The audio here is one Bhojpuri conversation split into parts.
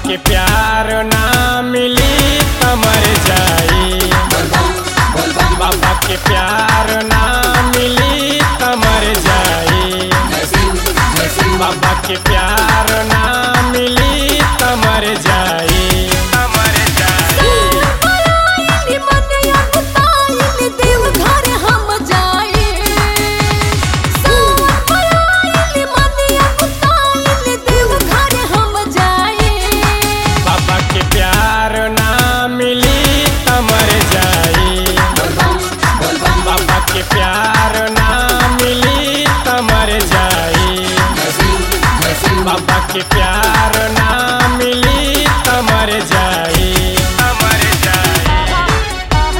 के प्यार ना मिली त मर जाई बाबा के प्यार ना मिली त मर जाई बाबा के प्यार ना मिली त मर जाई त मर जाई बाबा के प्यार ना मिली त मर जाई बाबा के प्यार ना मिली त मर जाई बाबा के प्यार ना मिली त मर जाई त मर जाई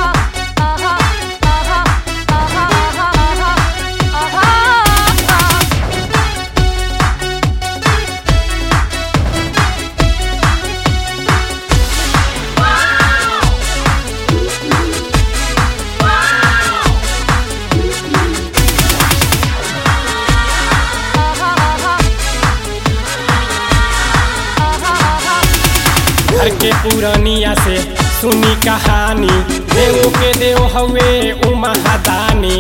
घर के पुरानिया से सुनी कहानी देवो के देव हवे उ महादानी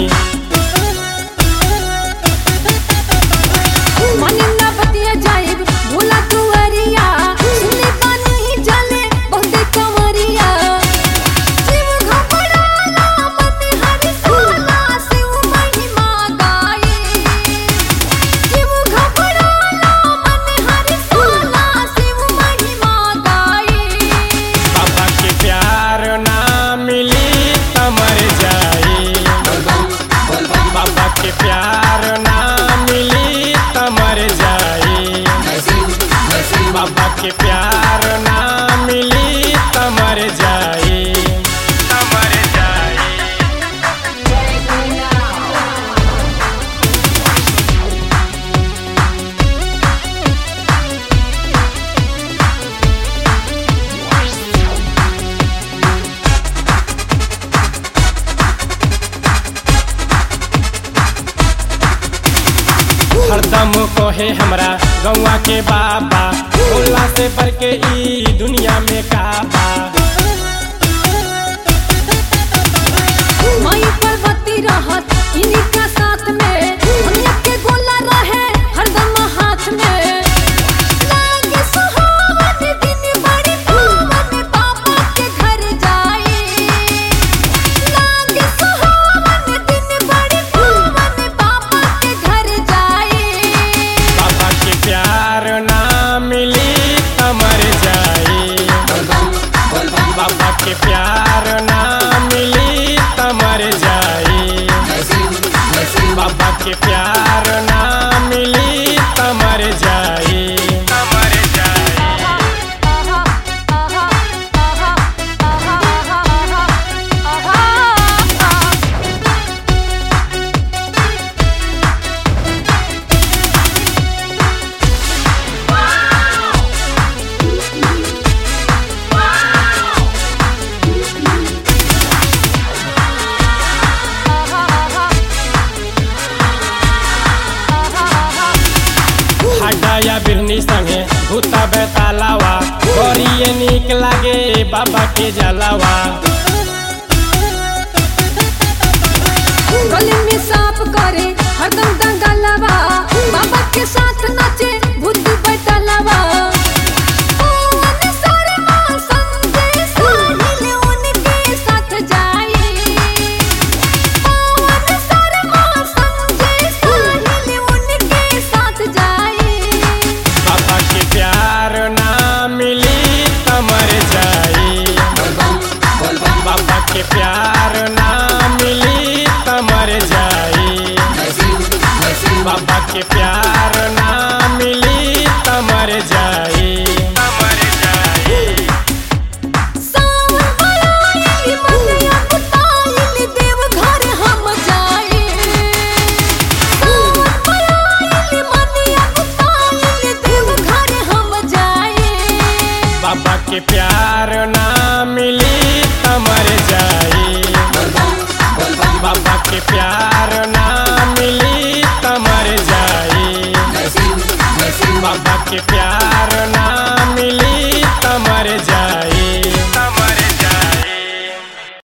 भोला कुंवरिया सुने पानी जले बहुते कंवरिया शिव घबराला मन हरि सोला शिव महिमा गाए शिव घबराला मन हरि सोला शिव महिमा गाए बाबा के प्यार ना मिली त मर जाई बाबा के प्यार ना मिली त मर जाई बाबा के प्यार ना मिली त मर जाई त मर जाई हरदम कहे हमरा गौवा के बाबा भोला से बढ़ के ई दुनिया में काबा माई पर्वती रहत इनका साथ में हमया के गोला रहे हरदम हाथ में लागे सुहावन दिन बड़ी पावन बाबा के घर जाए लागे सुहावन दिन बड़ी पावन बाबा के घर जाए बाबा के प्यार ना मिली त मर जाई बाबा के प्यार ना मिली त मर जाई बाबा के प्यार ना मिली त मर जाई त मर जाई हटाया बिरनी संगे भूता बेतालावा गोरिये नीक लागे बाबा के जलावा गले में सांप करे हरदम दंगलवा बाबा के साथ नाचे भूत बैठलवा पवन शर्मा संजय साहिल उनके साथ जाए पवन शर्मा संजय साहिल उनके साथ जाए बाबा के प्यार ना मिली त मर जाई बाबा के प्यार ना मिली त मर जाई बाबा के प्यार ना मिली त मर जाई त मर जाई सावन बराई मनिया कुताइल देव घर हम जाए सावन बराई मनिया कुताइल देव घर हम जाए बाबा के प्यार ना मिली त मर जाई बाबा के प्यार ना मिली त मर जाई बाबा के प्यार